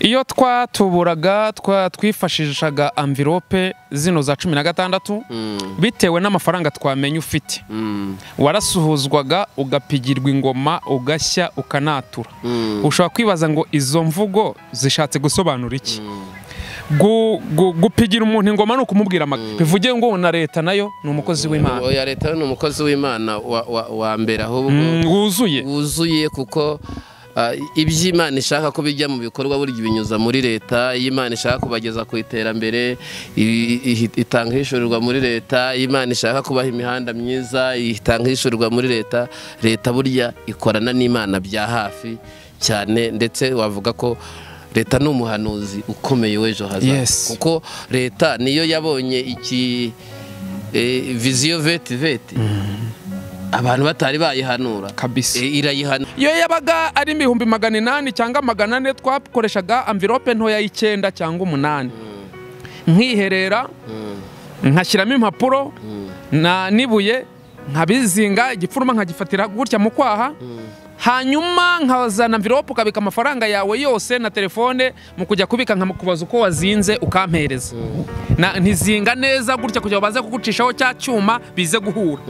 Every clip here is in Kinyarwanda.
iyo twatuburaga twa- twifashishaga amvirope zino za cumi na gatandatu bitewe n'amafaranga twamenye ufite warasuhuzwaga ugapigirwa ingoma ugashya ukanatura ushobora kwibaza ngo izo mvugo zishatse gusobanura iki Gu- gu- gupigira umuntu ingoma ni ukumubwira amagambo bivuge ngo na leta nayo ni umukozi w'imana Oya leta ni umukozi w'imana wa- wa- wa mbere ahubwo Mm, wuzuye wuzuye kuko ah, ibyo imana ishaka ko bijya mu bikorwa burya ibinyuza muri leta iyo imana ishaka kubageza ku iterambere i- i- itanga ihishurirwa muri leta iyo imana ishaka kubaha imihanda myiza itanga ihishurirwa muri leta leta burya ikorana n'imana bya hafi cyane ndetse wavuga ko leta ni umuhanuzi ukomeye w'ejo hazaza Yes. kuko leta niyo yabonye iki eh, viziyo veti veti abantu batari bayihanura kabisa Eh, irayihana iyo yabaga ari ibihumbi magana inani cyangwa magana ane twakoreshaga amvirope ntoya y'icyenda cyangwa umunani nkiherera nkashyiramo impapuro na n'ibuye nkabizinga igipfuruma nkagifatira gutya mu kwaha hanyuma nkazana amvirope ukabika amafaranga yawe yose na telefone mu kujya kubika nkamukubaza uko wazinze ukampereza Na- ntizinga neza gutya kugira ngo baze kugucishaho cya cyuma bize guhura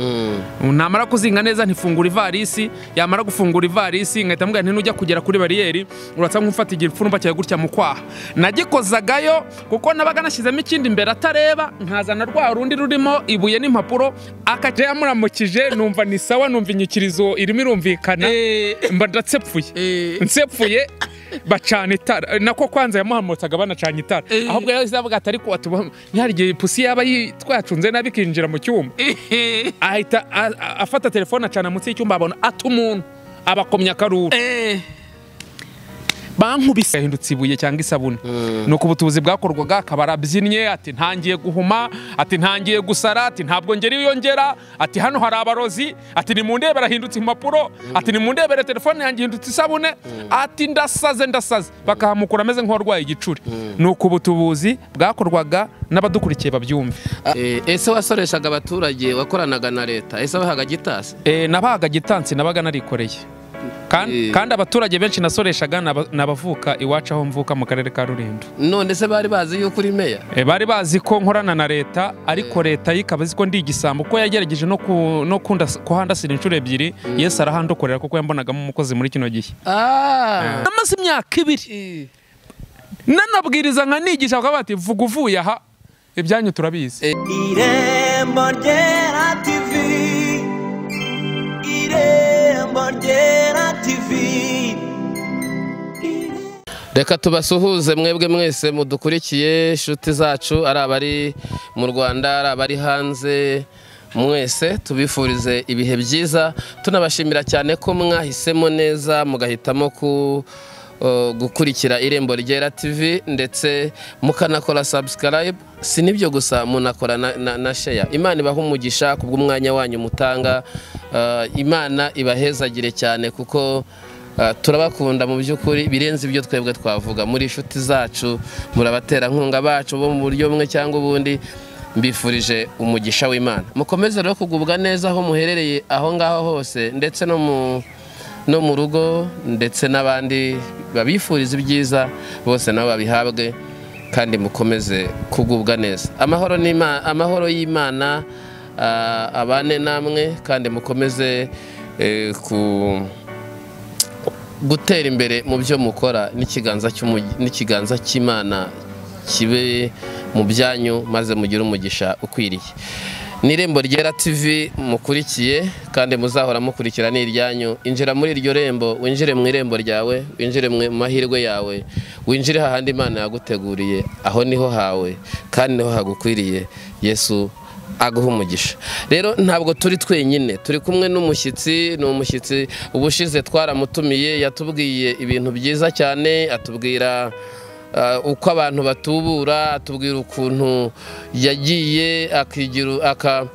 namara kuzinga neza ntifungura ivarisi yamara gufungura ivarisi nkahita mubwira nti nujya kugera kuri bariyeri urasa nk'ufata igipfurumba cyawe gutya mu kwaha nagikozagayo kuko nabaga nashyizemo ikindi imbere atareba nkazana rwa rundi rurimo ibuye n'impapuro akajya yamuramukije numva ni sawa numva inyikirizo irimo irumvikana mba ndatsepfuye nsepfuye bacana itara nako kwanza yamuhamutsaga banacanye itara ahubwo yahise avuga ati ariko watuba ntihari igihe ipusi yaba yi- twacunze nabi ikinjira mu cyumba ahita a- a- afata telefone acana munsi y'icyumba abona ati umuntu abakomya akaruru bankubise yahindutse ibuye cyangwa isabune ni uko ubutubuzi bwakorwaga akaba arabyinnye ati ntangiye guhuma ati ntangiye gusara ati ntabwo ngera iyo ngera ati hano hari abarozi ati nimundebere ahindutse impapuro ati nimundebere telefone yanjye ihindutse isabune ati ndasaze ndasaze bakahamukura ameze nk'uwarwaye igicuri ni uko ubutubuzi bwakorwaga n'abadukurikiye babyumve Eh, ese wasoreshaga abaturage wakoranaga na leta ese wahaga gitasi Eh, nabahaga gitansi nabaga narikoreye kandi, Eh. kandi abaturage benshi nasoreshaga ni aba- ni abavuka iwacu aho mvuka mu karere ka rulindo none se bari bazi yuko uri meya Eh, bari bazi ko nkorana na leta ariko leta yo ikaba izi ko ndi igisambo kuko yagerageje no, ku, no kundas- kuhandasira inshuro ebyiri yesu arahandokorera kuko yambonagamo umukozi muri kino gihe Ah. namaze imyaka ibiri nanabwiriza nkanigisha bakaba bati vuga uvuye aha ibyanyu turabizi irembo ryera tivi irembo ryera tivi reka tubasuhuze mwebwe mwese mudukurikiye inshuti zacu ari abari mu rwanda ari abari hanze mwese tubifurize ibihe byiza tunabashimira cyane ko mwahisemo neza mugahitamo ku uh, gukurikira irembo ryera tv ndetse mukanakora subscribe si nibyo gusa munakora na, na, na share imana ibaha umugisha kubw'umwanya wanyu mutanga Uh, imana ibahezagire cyane kuko Uh, turabakunda mu by'ukuri birenze ibyo twebwe twavuga muri inshuti zacu murabaterankunga bacu bo mu buryo bumwe cyangwa ubundi mbifurije umugisha w'imana mukomeze rero kugubwa neza aho muherereye aho ngaho hose ndetse no mu no mu rugo ndetse n'abandi babifuriza ibyiza bose nabo babihabwe kandi mukomeze kugubwa neza amahoro n'ima- amahoro y'imana ah, abane namwe kandi mukomeze eh, ku gutera imbere mu byo mukora n'ikiganza cy'umugi- n'ikiganza cy'imana kibe mu byanyu maze mugire umugisha ukwiriye ni irembo ryera tv mukurikiye kandi muzahora mukurikira ni iryanyu injira muri iryo rembo winjire mu irembo ryawe winjire mu mahirwe yawe winjire hahandi imana yaguteguriye aho niho hawe kandi niho hagukwiriye yesu aguha umugisha rero ntabwo turi twenyine turi kumwe n'umushyitsi ni umushyitsi ubushize twaramutumiye yatubwiye ibintu byiza cyane atubwira ah, uko abantu batubura atubwira ukuntu yagiye akigira aka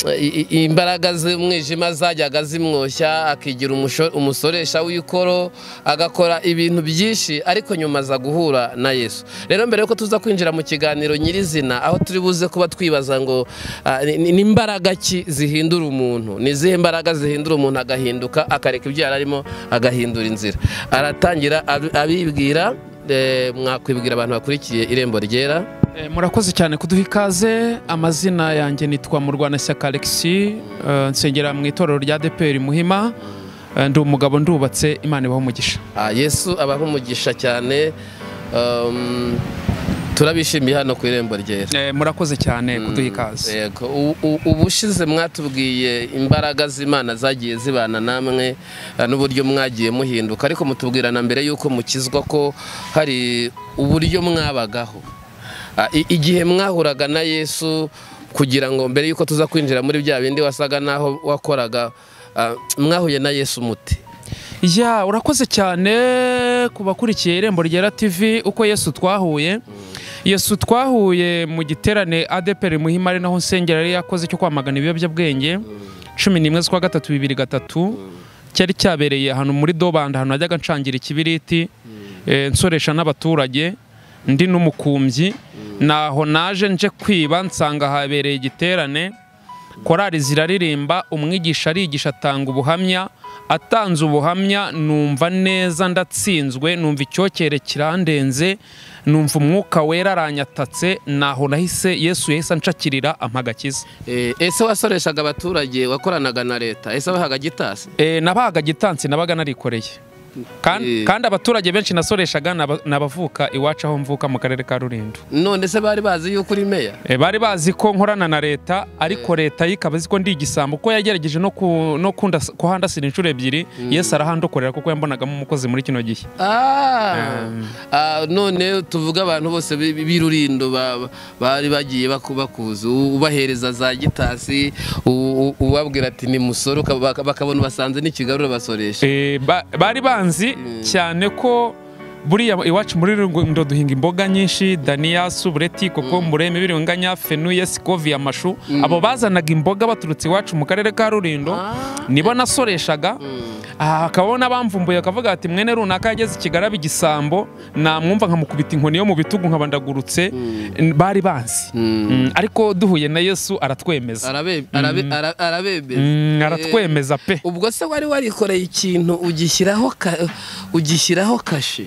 i- i- imbaraga z'umwijima zajyaga zimwoshya akigira umusho- umusoresha w'ikoro agakora ibintu byinshi ariko nyuma aza guhura na yesu rero mbere yuko tuza kwinjira mu kiganiro nyirizina aho turi buze kuba twibaza ngo ah, ni- ni ni imbaraga ki zihindura umuntu ni izihe mbaraga zihindura umuntu agahinduka akareka ibyo yari arimo agahindura inzira aratangira abi- abibwira eh, mwakwibwira abantu bakurikiye irembo ryera Eh, murakoze cyane kuduha ikaze amazina yanjye nitwa murwanashyaka alexi nsengera mu itorero rya deperi muhima Eh, ndi umugabo ndubatse imana ibaho umugisha Ah, yesu abaha umugisha cyane um, turabishimiye hano ku irembo ryera Eh, murakoze cyane kuduha ikaze Yego. U- u- ubushize mwatubwiye imbaraga z'imana zagiye zibana namwe eh, n'uburyo mwagiye muhinduka ariko mutubwira na mbere y'uko mukizwa ko hari uburyo mwabagaho Ah, i- igihe mwahuraga na yesu kugira ngo mbere y'uko tuza kwinjira muri bya bindi wasaga n'aho wakoraga ah, mwahuye na yesu muti ya urakoze cyane ku bakurikiye irembo ryera tv uko yesu twahuye yesu twahuye mu giterane adeperi muhima ari naho nsengera yari yakoze cyo kwamagana ibiyobyabwenge cumi n'imwe z'ukwa gatatu bibiri gatatu cyari cyabereye ahantu muri dobanda ahantu najyaga nshangira ikibiriti eh, nsoresha n'abaturage ndi n'umukumbyi naho naje nje kwiba nsanga habereye igiterane korari ziraririmba umwigisha arigisha atanga ubuhamya atanze ubuhamya numva neza ndatsinzwe numva icyokere kirandenze numva umwuka wera aranyatatse naho nahise yesu yahise anshakirira ampa agakiza Eh, ese wasoreshaga abaturage wakoranaga na leta ese wahaga gitasi e, nabaga gitansi nabaga narikoreye kandi, Eh. kandi abaturage benshi nasoreshaga naba- nabavuka iwacu aho mvuka mu karere ka rulindo none se bari bazi yuko uri meya E, bari bazi ko nkorana na leta ariko leta yo ikaba izi ko ndi igisambo kuko yagerageje no, ku, no kunda, kuhandasira inshuro ebyiri yesu arahandokorera kuko yambonagamo umukozi muri kino gihe Ah, ah, none tuvuge abantu bose bi- bi- b'irurindo ba- ba- bari bagiye baku- bakuzi u- ubahereza za gitasi u- u- ubabwira ati ni musoro uka- baka- bakabona ubasanze n'ikigarura basoresha E, ba, bari banzi cyane ko buriya iwacu muri rundo duhinga imboga nyinshi daniya subureti kokombure imibiriganya fenuye sikovi amashu abo bazanaga imboga baturutse iwacu mu karere ka rulindo nibo nasoreshaga aha hakaba n'abamvumbuye bakavuga bati mwene runaka yageze i kigali aba igisambo namwumva nkamukubita inkoni yo mu bitugu nkabandagurutse bari banzi Mm, ariko duhuye na yesu aratwemeza Arabe- arabe- ara- arabemeza Mm, Eh, aratwemeza pe ubwo se wari warikoreye ikintu ugishyiraho ka- ugishyiraho kashe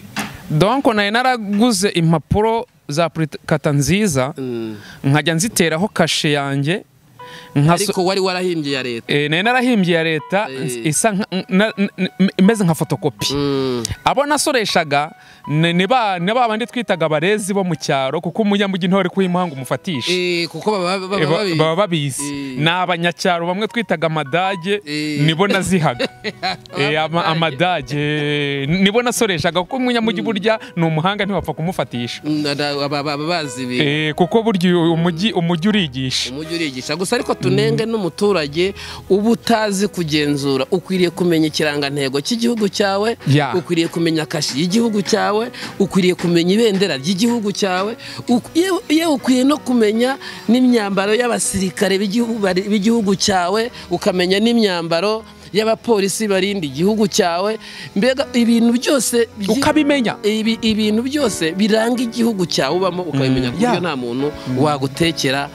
donc nari naraguze impapuro za purikata nziza Mm. nkajya nziteraho kashe yanjye nkaso ariko wari warahimbye ya leta Eh, nari narahimbye ya leta Eh. isa nka- na- n- n- imeze nka fotokopi Mm. abo nasoreshaga ni ni ba ni ba bandi twitaga abarezi bo mu cyaro kuko umunyamujyi ntawari kuha impanga umufatisha Eh, kuko baba baba- Eh, baba ba- babi- baba babizi Eh. ni abanyacyaro bamwe twitaga amadage Eh. nibo nazihaga Eh, ama- Amadage. amadage eh, nibo nasoreshaga kuko umunyamujyi burya ni umuhanga ntiwapfa kumufatisha Mm, ada- baba- baba bazi ibintu Eh, kuko burya uyu umujyi umujyi urigisha umujyi urigisha gusa ariko tunenge n'umuturage uba utazi kugenzura ukwiriye kumenya ikirangantego cy'igihugu cyawe Ya. ukwiriye kumenya kashi y'igihugu cyawe ukwiriye kumenya ibendera ry'igihugu cyawe uk- yewe- yewe ukwiye no kumenya n'imyambaro y'abasirikare b'igihugu bari- b'igihugu cyawe ukamenya n'imyambaro y'abapolisi barinda igihugu cyawe mbega ibintu byose byi- ukabimenya ibi, ibintu byose biranga igihugu cyawe ubamo ukabimenya Mm, ku yeah. buryo nta muntu wagutekera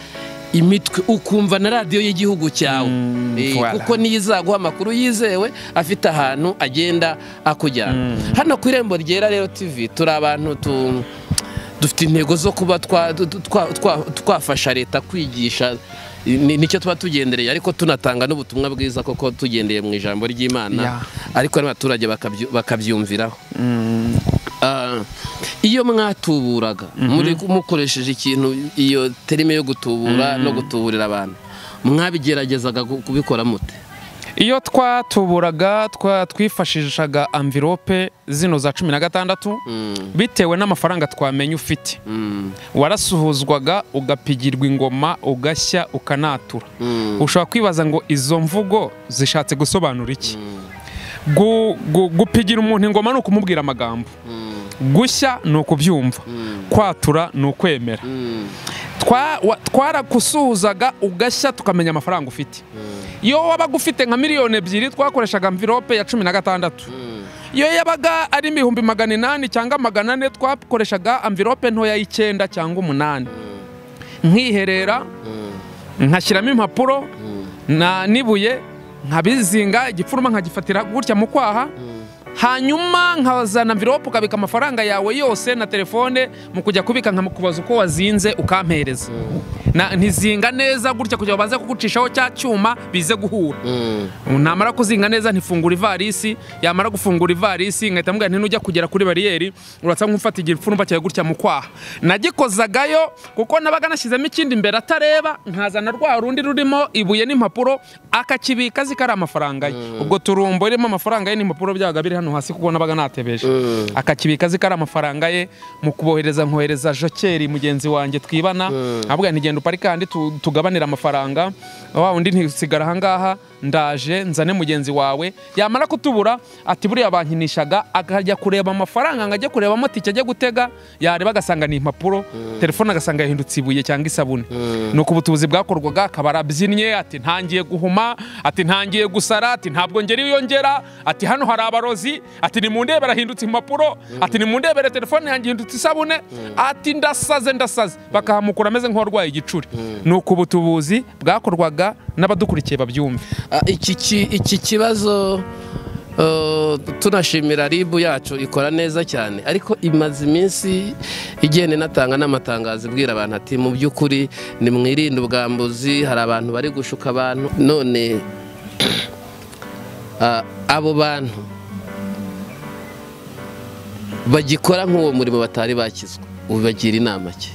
imitwe ukumva na radiyo y'igihugu cyawe Mm, Eh, voilà. kuko niyo izaguha amakuru yizewe afite ahantu agenda akujyana hano ku irembo ryera rero tv turi abantu tu- dufite intego zo kuba twa- tu- twa- twa- twafasha leta kwigisha Ni- nicyo tuba tugendereye ariko tunatanga n'ubutumwa bwiza koko tugendeye mu ijambo ry'imana Yeah. ariko n'abaturage bakabyu- bakabyumviraho Ah, iyo mwatuburaga muri mukoresheje ikintu iyo terime yo gutubura no gutuburira abantu mwabigeragezaga gu- kubikora mute iyo twatuburaga twa- twifashishaga amvirope zino za cumi na gatandatu bitewe n'amafaranga twamenye ufite Mm, warasuhuzwaga ugapigirwa ingoma ugashya ukanatura mm, ushobora kwibaza ngo izo mvugo zishatse gusobanura iki Gu- gu- gupigira umuntu ingoma ni ukumubwira amagambo mm, gushya ni ukubyumva kwatura ni ukwemera mm, Twa- wa- twaragusuhuzaga ugashya tukamenya amafaranga ufite iyo wabaga ufite nka miliyoni ebyiri twakoreshaga mvirope ya cumi na gatandatu iyo yabaga ari ibihumbi magana inani cyangwa magana ane twakoreshaga amvirope ntoya y'icyenda cyangwa umunani nkiherera nkashyiramo impapuro na n'ibuye nkabizinga igipfuruma nkagifatira gutya mu kwaha hanyuma nkazana mvirope ukabika amafaranga yawe yose na telefone mu kujya kubika nkamukubaza uko wazinze ukampereza Na- ntizinga neza gutya kugira ngo baze kugucishaho cya cyuma bize guhura Mm. namara kuzinga neza ntifungura ivarisi yamara gufungura ivarisi nkahita mubwira nti nujya kugera kuri bariyeri uratsa nk'ufata igipfunumba cyawe gutya mu kwaha nagikozagayo kuko nabaga nashyizemo ikindi imbere atareba nkazana rwa rundi rurimo ibuye n'impapuro akakibika azi ko ari amafaranga ye ubwo turumbo ririmo amafaranga ye n'impapuro byabaga biri hano hasi kuko nabaga natebeje akakibika azi ko ari amafaranga ye mu kubohereza nkohereza jokeri mugenzi wanjye twibana avuga ntigenda upari kandi tugabanira amafaranga wa undi ntisigara ahangaha ndaje nzane mugenzi wawe yamara kutubura ati buriya bankinishaga akajya kureba amafaranga ngo ajye kurebamo tike ajya gutega yareba agasanga ni impapuro telefone agasanga yahindutse ibuye cyangwa isabune ni uko ubutubuzi bwakorwaga akaba arabyinnye ati ntangiye guhuma ati ntangiye gusara ati ntabwo ngera iyo ngera ati hano hari abarozi ati nimundebere ahindutse impapuro ati nimundebere telefone yanjye ihindutse isabune ati ndasaze ndasaze bakahamukura ameze nk'uwarwaye igicuri ni uko ubutubuzi bwakorwaga n'abadukurikiye babyumve Ah, iki ki- iki kibazo eh, tunashimira ribu yacu ikora neza cyane ariko imaze iminsi igenda inatanga n'amatangazo ibwira abantu ati mu by'ukuri nimwirinde ubwambuzi hari abantu bari gushuka abantu none ah, abo bantu bagikora nk'uwo murimo batari bakizwa ubagira inama ki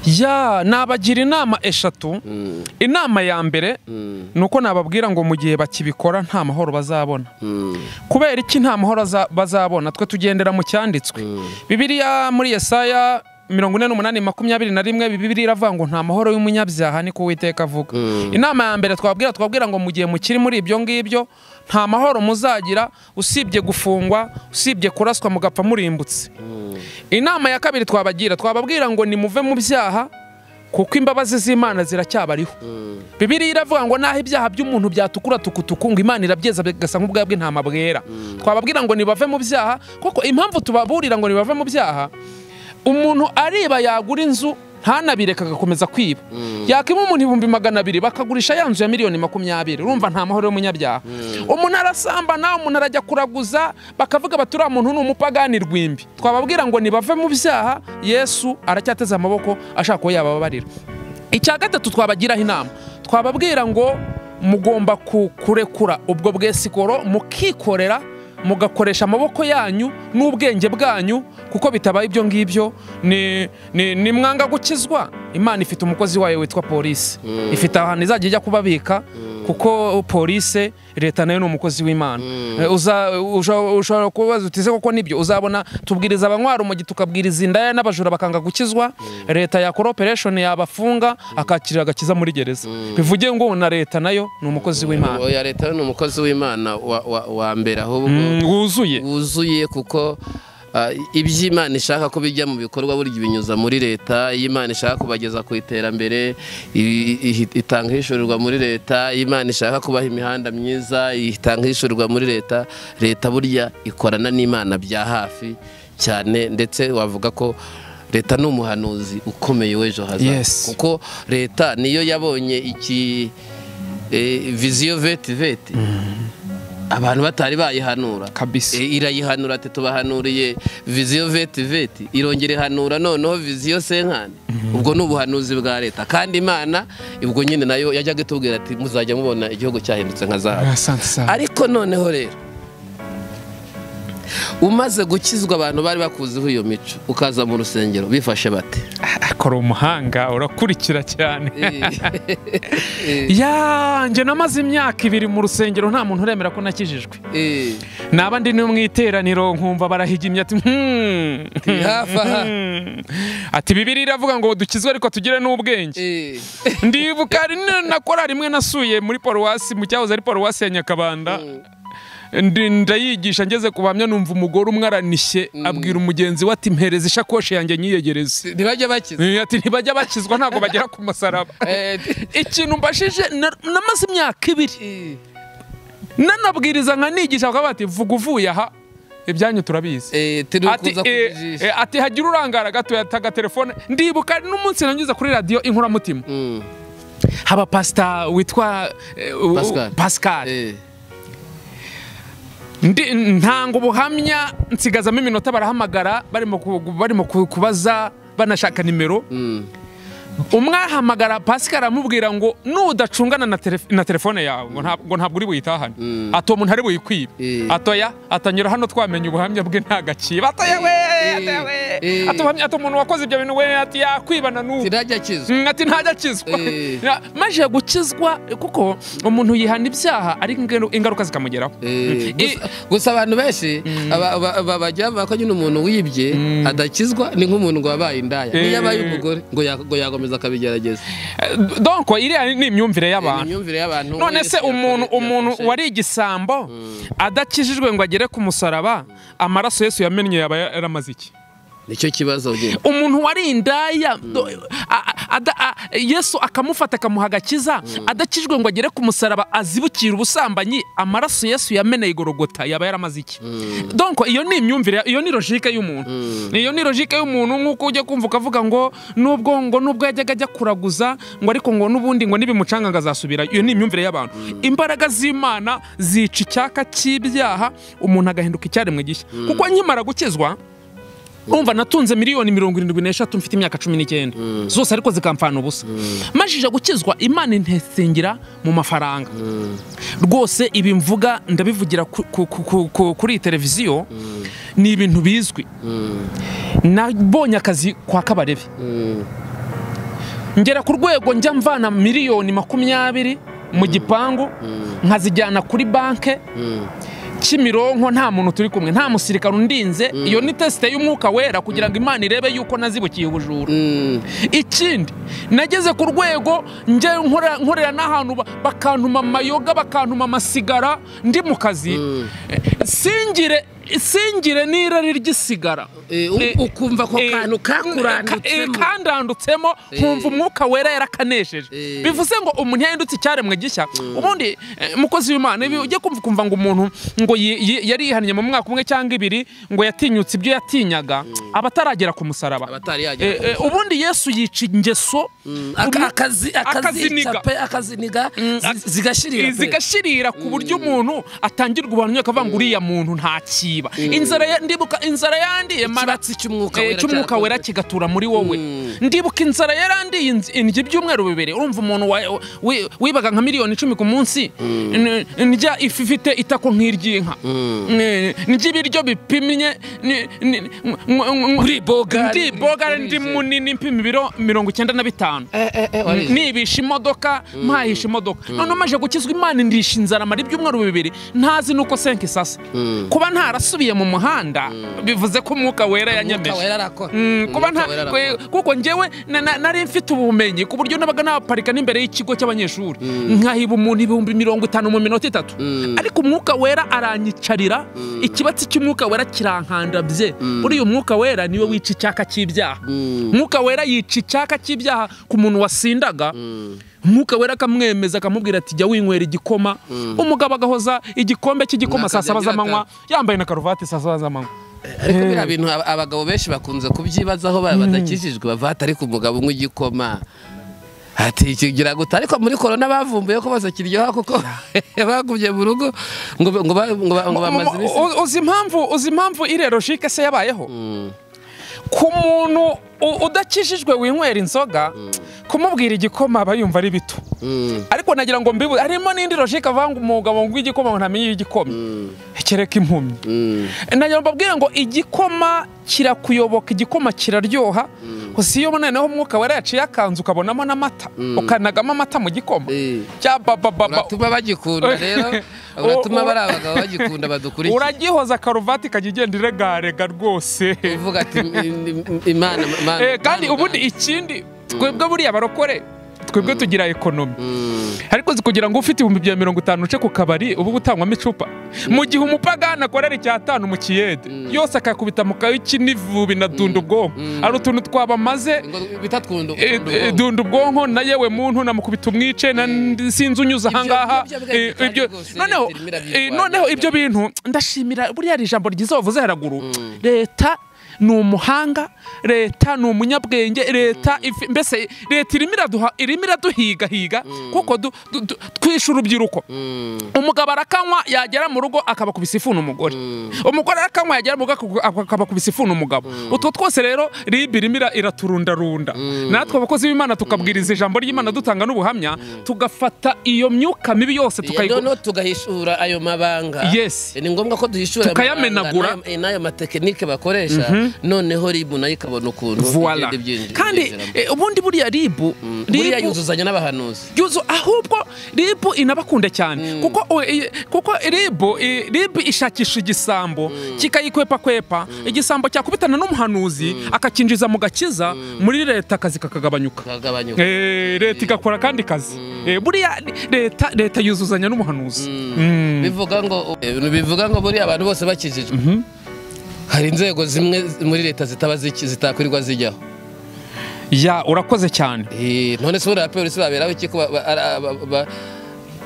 ya nabagira inama eshatu Mm, inama ya mbere mm, ni uko nababwira ngo mu gihe bakibikora nta mahoro bazabona mm, kubera iki nta mahoro aza- bazabona twe tugendera mu cyanditswe Mm. bibiliya muri yesaya mirongo ine n'umunani makumyabiri na rimwe bibiliya iravuga ngo nta mahoro y'umunyabyaha ni ko uwiteka avuga Mm. inama ya mbere twabwira twabwira ngo mu gihe mukiri muri ibyo ngibyo nta mahoro muzagira usibye gufungwa usibye kuraswa mugapfa murimbutse mm, inama ya kabiri twabagira twababwira ngo nimuve mu byaha kuko imbabazi z'imana ziracyabariho mm. bibiliya iravuga ngo naho ibyaha by'umuntu byatukura tukutuku ngo imana irabyeza bigasa nk'ubwa bw'intama bwera twababwira ngo nibave mu byaha kuko impamvu tubaburira ngo nibave mu byaha umuntu ariba yagura inzu ntanabireka agakomeza kwiba yakima umuntu ibihumbi magana abiri bakagurisha ya nzu ya miliyoni makumyabiri urumva nta mahoro y'umunyabyaha umuntu arasambana umuntu arajya kuraguza bakavuga bati uriya muntu ni umupagani rwimbi twababwira ngo nibave mu byaha yesu aracyateze amaboko ashaka ko yabababarira icya gatatu twabagiraho inama twababwira ngo mugomba ku- kurekura ubwo bwesikoro mukikorera mugakoresha amaboko yanyu n'ubwenge bwanyu kuko bitabaye ibyo ngibyo ni- ni- ni mwanga gukizwa imana ifite umukozi wayo witwa polisi ifite ahantu izajya ijya kubabika kuko polisi leta nayo ni umukozi w'imana Eh, uza- usho- ushobora kubaza utize koko nibyo uzabona tubwiriza abanywari umugi tukabwiriza indaya n'abajura bakanga gukizwa leta yakora operation yabafunga akakirira agakiza muri gereza bivuge ngo na leta nayo ni umukozi w'imana oya leta ni umukozi w'imana wa, wa, wa mbere ahubwo Mm, wuzuye wuzuye kuko ah, ibyo imana ishaka ko bijya mu bikorwa burya ibinyuza muri leta iyo imana ishaka kubageza ku iterambere i- i- itanga ihishurirwa muri leta iyo imana ishaka kubaha imihanda myiza itanga ihishurirwa muri leta leta burya ikorana n'imana bya hafi cyane ndetse wavuga ko leta ni umuhanuzi ukomeye w'ejo hazaza Yes. kuko leta niyo yabonye iki eh, viziyo veti veti abantu batari bayihanura Kabisa. E, irayihanura ati tubahanuriye viziyo veti veti irongera ihanura noneho viziyo senkani ubwo ni ubuhanuzi bwa leta kandi imana ubwo nyine nayo yajyaga itubwira ati muzajya mubona igihugu cyahindutse nka zahabu asante sana ariko noneho rero umaze gukizwa abantu bari bakuziho iyo mico ukaza mu rusengero bifashe bate akora umuhanga urakurikira cyane Eh, ya njye namaze imyaka ibiri mu rusengero nta muntu uremera ko nakijijwe eh, naba ndi no mu iteraniro nkumva barahigimye ati "Hmm, Ti hafi aha." hmm." ati bibiri iravuga ngo dukizwe ariko tugire n'ubwenge eh. ndibuka hari na- na korari imwe nasuye muri paruwasi mu cyahoze ari paruwasi ya nyakabanda Ndi- ndayigisha ngeze ku bahamya numva umugore umwe aranishye abwira umugenzi we ati mpereza ishakoshi yanjye nyiyegereze ntibajya bakiza Eh, ati ntibajya bakizwa ntabwo bagera ku musaraba Eh, ikintu mbashije na- namaze imyaka ibiri eh, nanabwiriza nkanigisha bakaba bati vuga uvuye aha ibyanyu turabizi eh, turi ati, kuza eh, kujijisha eh, ati hagira urangara gato yataga telefone ndibuka n'umunsi nanyuze kuri radiyo inkoramutima Mm. haba pasita witwa eh, u- Pascal. pascal Eh. Ndi- ntanga ubuhamya nsigazamo iminota barahamagara barimo ku- barimo ku- kubaza banashaka nimero umwe ahamagara pasika aramubwira ngo nudacungana na telef- na telefone yawe ngo nta- ngo ntabwo uri buyitahane ati uwo muntu ari buyikwibe Eh. atoya atanyura hano twamenye ubuhamya bwe nta gaciro atoya we atoya we Eh. ati ubuhamya- ati umuntu wakoze ibyo bintu we ati yakwibana n'ubu tirajya kizwa Mm, ati ntajya akizwa Eh. Na- maze gukizwa kuko umuntu yihana ibyaha ariko ingaru- ingaruka zikamugeraho Mm. Eh, gusa- gusa abantu benshi aba- aba- aba- bajya bavuga ko nyine umuntu wibye adakizwa ni nk'umuntu ngo wabaye indaya Eh. niyo abaye umugore ngo ya- ngo yakomeza akabigerageza Eh, donc iriya ni imyumvire ni y'abantu imyumvire y'abantu none wese se umuntu yakore- umuntu yafashe. wari igisambo adakijijwe ngo agere ku musaraba amaraso yesu yamennye yaba yaramaze iki nicyo kibazo nyine umuntu wari indaya do- a- a- ada- a- yesu akamufata akamuha agakiza adakijijwe ngo agere ku musaraba azibukira ubusambanyi amaraso yesu yameneye igorogota yaba yaramaze iki donko iyo ni imyumvire iyo ni logike y'umuntu iyo ni logike y'umuntu nk'uko ujya kumva ukavuga ngo nubwo ngo nubwo yajyaga ajya kuraguza ngo ariko ngo n'ubundi ngo nibimucanga ngo azasubira iyo ni imyumvire y'abantu imbaraga z'imana zica icyaka cy'ibyaha umuntu agahinduka icyaremwe gishya kuko nkimara gukizwa urumva natunze miliyoni mirongo irindwi n'eshatu mfite imyaka cumi n'icyenda zose ariko zikamfana ubusa majije gukizwa imana intesengera mu mafaranga rwose ibi mvuga ndabivugira ku- ku- ku- ku- ku- kuri iyi televiziyo ni ibintu bizwi nabonye akazi kwa kabarebe ngera ku rwego njya mvana miliyoni makumyabiri mu gipangu nkazijyana kuri banke kimironko nta muntu turi kumwe nta musirikare undinze iyo ni tesite y'umwuka wera kugira ngo imana irebe yuko nazibukiye ubujura Mm. ikindi nageze ku rwego njya nkorera nkorera n'ahantu ba- bakantuma amayoga bakantuma amasigara ndi mu kazi Eh, singire singire n'irari ry'isigara Eh, u- Eh, ukumva ako eh, kantu eh, kakuranditsemo kandanditsemo nkumva umwuka wera yarakanesheje Eh. bivuze ngo umuntu yahindutse icyaremwe gishya ubundi eh, mukozi w'imana ibi ujye kumva ukumva ngo umuntu ngo yi- yi- yari yihannye mu mwaka umwe cyangwa ibiri ngo yatinyutse ibyo yatinyaga aba ataragera ku musaraba abatari Eh, yagera eh, ubundi yesu yica ingeso Aka- umu- akazi akaziniga. akazica pe akaziniga zi- zigashirira pe. zigashirira ku buryo umuntu atangirwa ubuhamya akavuga ngo uriya muntu ntakiba inzara ya- ndibuka inzara yandiye mara ikibatsi cy'umwuka Eh, wera cy'umwuka wera kigatura muri wowe ndibuka inzara yarandiye inz- indya ibyumweru bibiri urumva umuntu wa- wi- wibaga nka miliyoni icumi ku munsi n- ndya ifi ifite itako nk'iry'inka Eh, ndya ibiryo bipimye ni- ni- n- n- n- Uribogara. ndi bogara ndi munini mpima ibiro mirongo icyenda na bitanu Eh, eh, eh, warize. nibisha imodoka mpahisha imodoka noneho maje gukizwa imana ndisha inzara amara ibyumweru bibiri ntazi nuko senke isasa kuba ntarasubiye mu muhanda bivuze ko umwuka wera Umwuka yanyemeje wera arakora. Mm, kuba Umwuka nta wera kwe- arakora. kuko njyewe na- na- nari mfite ubumenyi ku buryo nabaga naparika n'imbere y'ikigo cy'abanyeshuri nkahiba umuntu ibihumbi mirongo itanu mu minota itatu ariko umwuka wera aranyicarira ikibatsi cy'umwuka wera kirankandabye buriya umwuka wera niwe wica icyaka cy'ibyaha umwuka wera yica icyaka cy'ibyaha ku muntu wasindaga umwuka wera akamwemeza akamubwira ati jya winywera igikoma umugabo agahoza igikombe cy'igikoma saa saba Akajya agira z'amanywa yambaye na karuvati saa saba z'amanywa ariko biriya bintu ab- abagabo benshi bakunze kubyibazaho ba- badakijijwe bavuga ati ariko umugabo unywa igikoma ati kigira gute ariko muri korona bavumbuye ko bose kiryoha kuko bagumye mu rugo ngo ba- ngo ba- ngo ba- ngo bamaze iminsi U- uzi impamvu uzi impamvu iriya logike se yabayeho ku muntu u- udakijijwe winywera inzoga kumubwira igikoma aba yumva ari bito ariko nagira ngo mbibu harimo n'indi logike avuga ngo umugabo ngo igikoma ngo ntamenye igikoma kereka impumyi nagira ngo mbabwire ngo igikoma kirakuyoboka igikoma kiraryoha gusa iyo noneho umwuka wera yaciye akanzu ukabonamo n'amata ukanagamo amata mu gikoma Eh. cya babababa uratuma bagikunda rero uratuma bari abagabo bagikunda badukurikiye uragihoza karuvati ikajya igenda iregarega rwose uvuga ati "Im- im- imana Imana- Eh, kandi Imana- ubundi ikindi twebwe buriya barokore twebwe tugira ekonomi ariko zi kugira ngo ufite ibihumbi bya mirongo itanu uce ku kabari uba utangwamo icupa mu gihe umupagani akorera icyatanu mu kiyede yose akakubita mu kayo ikinivubi na dunda ubwonko hari utuntu twabamaze ngo bita twundu eh, eh, dunda ubwonko na yewe muntu namukubita umwice na ndi- sinzi unyuze ahangaha ibyo bwari eh, bitari ibyo- rwose, noneho Leta irimo eh, irabirwanya. noneho ibyo bintu ndashimira buriya iri ijambo ryiza wavuze haraguru leta ni umuhanga leta ni umunyabwenge leta ifi- mbese leta irimo iraduha irimo iraduhigahiga kuko du- du- du- twishe urubyiruko umugabo arakanywa yagera mu rugo akabakubisa ifuni umugore umugore arakanywa yagera mu rugo akaku- akabakubisa ifuni umugabo utwo twose rero ribi irimo ira- iraturundarunda natwe abakozi b'imana tukabwiriza ijambo ry'imana dutanga n'ubuhamya tugafata iyo myuka mibi yose tukayigura noneho tugahishura ayo mabanga Yes. ni ngombwa ko duhishura ayo Tukayamenagura. mabanga n'ayo- n'ayo matekinike bakoresha noneho ribu nayo ikabona ukuntu Voila. igenda ibyinjira- kandi ibyinjiramo. eh, ubundi buriya ribu buriya ribu yuzuzanya n'abahanuzi yuzu ahubwo ribu inabakunda cyane kuko o- i- kuko ribu i- ribu ishakisha igisambo kikayikwepa kwepa igisambo cyakubitana n'umuhanuzi akakinjiza mu gakiza muri leta akazi kakagabanyuka kagabanyuka Eh, leta igakora kandi kazi Eh, buriya leta leta yuzuzanya n'umuhanuzi Mm. bivuga ngo bivuga ngo buriya abantu bose bakijijwe hari inzego zimwe muri leta zitaba ziki- zitakwirirwa zijyaho ya urakoze cyane Eh, none se buriya polisi baberaho iki ko ba- ba- ara- ba- ba-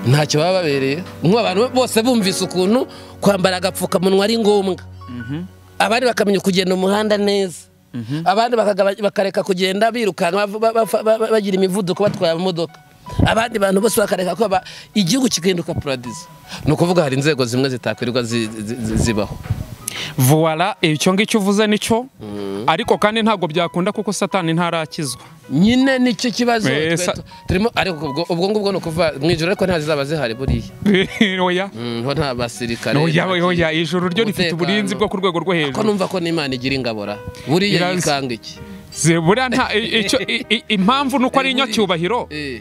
ntacyo baba babereye nk'ubu abantu bose bumvise ukuntu kwambara agapfukamunwa ari ngombwa abandi bakamenya kugenda umuhanda neza abandi bakagaba- bakareka kugenda birukanka bava- ba- ba- ba- ba- bagira imivuduko batwaye amamodoka abandi bantu bose bakareka ko ba- igihugu kigahinduka paradizo ni ukuvuga hari inzego zimwe zitakwirirwa zi- zi- zi- zibaho vuwara icyo ngicyo uvuze nicyo ariko kandi ntabwo byakunda kuko satani ntarakizwa nyine nicyo kibazo Eh, twe- sa- tu- turimo ariko ubwo ubwo ngubwo ni ukuvuga mu ijoro ariko nta zizaba zihari buriya oya Mm, ho nta basirikare oya nta- oya ijuru ryo rifite umutekano. uburinzi bwo ku rwego rwo ko hejuru numva ko n'imana igira ingabora buriya Iranzi. yikanga iki Si- buriya nta i- icyo- i- i- impamvu nuko ari inyacyubahiro Eh,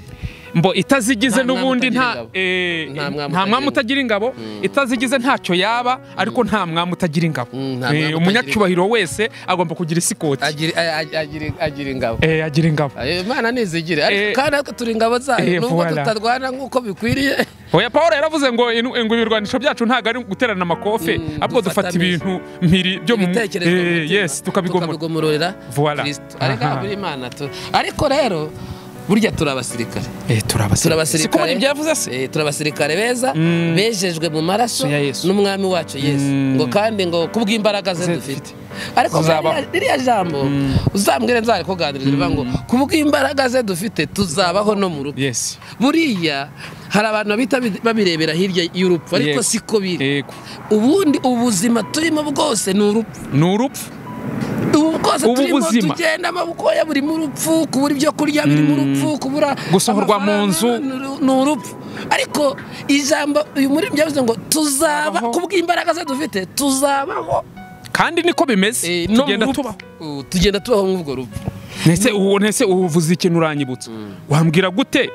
mbo itazigize Nta mwami n'ubundi utagira nta ingabo. eh, Nta mwami nta mwami utagira utagira ingabo itazigize ntacyo yaba ariko nta mwami utagira ingabo Mm, nta Eh, mwami utagira umunyacyubahiro wese agomba kugira isikoti agira- a- a- agira agira ingabo Eh, agira ingabo Eh, imana nizigire Eh, ariko kandi natwe turi ingabo eh, zayo nubwo voilà. tutarwana nk'uko bikwiriye oya paul yaravuze ngo inu- ngo ibirwanisho byacu ntabwo ari guterana amakofe Mm, ahubwo dufata dufatanyije. ibintu mpiri byo mu ibitekerezo mu Eh, mutima, yes tukabigomora tukabigomororera Voilà. kristo ariko Aha. abura imana tu- ariko rero burya turi abasirikare Eh, turi turi abasirikare abasirikare siko muri ibyo yavuze se Eh, turi abasirikare beza bejejwe mu maraso Ya Yesu. n'umwami wacu yesu Mm. ngo kandi ngo kubw'imbaraga ze Ze dufite ariko Tuzaba- buriya- ririya jambo uzambwire nzare kuganiriza rivuga ngo kubw'imbaraga ze dufite tuzabaho no mu rupfu yes buriya hari abantu bahita babirebera hirya y'urupfu ariko Yes. siko biri yego ubundi ubuzima turimo bwose ni urupfu ni urupfu ubu bwose Ubu turimo buzima. tugendamo bukoya buri mu rupfu kubura ibyo kurya biri mu rupfu kubura Gusohorwa mu amafaranga nzu. ni uru- ni urupfu ariko ijambo uyu muri byavuze ngo tuzaba Tuzabaho. kubw'imbaraga ze dufite tuzabaho kandi niko bimeze Eh, no mu tugenda rupfu. tubaho Uh, tugenda tubaho nk'ubwo rupfu ntese ubu ntese ubu uvuze ikintu uranyibutsa wambwira gute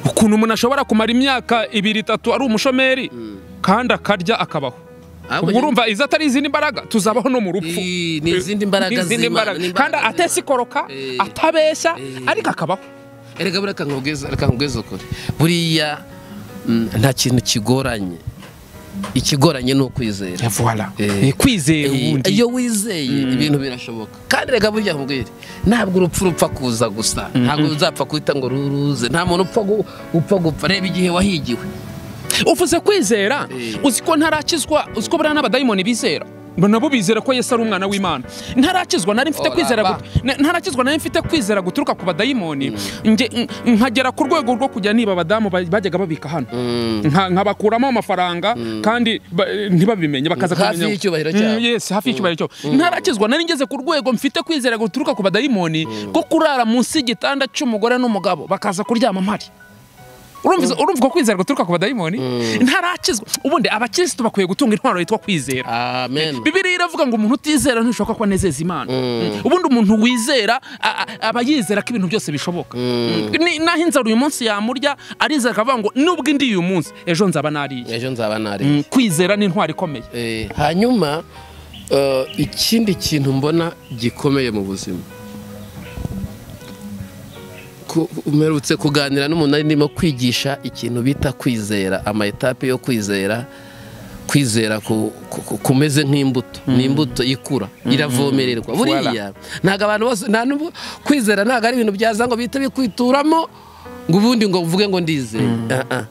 ukuntu umuntu ashobora kumara imyaka ibiri itatu ari umushomeri kandi akarya akabaho Ahubwo ubwo urumva izo atari izindi mbaraga tuzabaho no mu rupfu Eh, ni izindi mbaraga Ni izindi z'Imana, mbaraga. ni imbaraga kandi z'Imana. atesikoroka Eh. atabeshya Eh. ariko akabaho erega buriya kankubwiza reka nkubwize ukuri buriya mm, nta kintu kigoranye ikigoranye ni ukwizera voilà Eh. Eh, kwizera Eh, ubundi iyo wizeye ibintu birashoboka kandi reka burya nkubwire ntabwo urupfu rupfa kuza gusa ntabwo uzapfa guhita ngo ruruze nta muntu upfa gu- upfa gupfa reba igihe wahigiwe uvuze kwizera Eh. uzi ko ntarakizwa uzi ko buriya n'abadayimoni bizera ngo nabo bizera ko yesu ari umwana w'imana ntarakizwa nari mfite Ora kwizera ba. gut- na- ntarakizwa nari mfite kwizera guturuka ku badayimoni Nge- n- nkagera ku rwego rwo kujya niba abadamu ba- bajyaga babika hano Nka- nkabakuramo amafaranga kandi ba- ntibabimenye bakaza Hafi kumenya- y'icyubahiro Mm, cyabo. yes hafi y'icyubahiro cyabo ntarakizwa nari ngeze ku rwego mfite kwizera guturuka ku badayimoni ko kurara munsi y'igitanda cy'umugore n'umugabo bakaza kuryama mpari urumva urumva ko kwizera guturuka ku badayimoni ntarakizwa ubundi abakirisitu bakwiye gutunga intwaro yitwa kwizera amen bibiriya iravuga ngo umuntu utizera ntishobora ko anezeza imana Mm. ubundi umuntu wizera a- a- aba yizera ko ibintu byose bishoboka Ni- naho inzara uyu munsi yamurya arizera akavuga ngo nubwo indi uyu munsi ejo nzaba nariye ejo nzaba nari Mm, kwizera ni intwaro ikomeye Eh, hanyuma eh, ikindi kintu mbona gikomeye mu buzima Ku- umerutse kuganira n'umuntu ari ndimo kwigisha ikintu bita kwizera amayetape yo kwizera kwizera ku- ku- ku- kumeze nk'imbuto ni imbuto ikura iravomererwa buriya ntabwo abantu bose nta n'ubu- kwizera ntabwo ari ibintu byaza ngo bihite bikwituramo ngo ubundi ngo uvuge ngo ndizeye Ah, ah.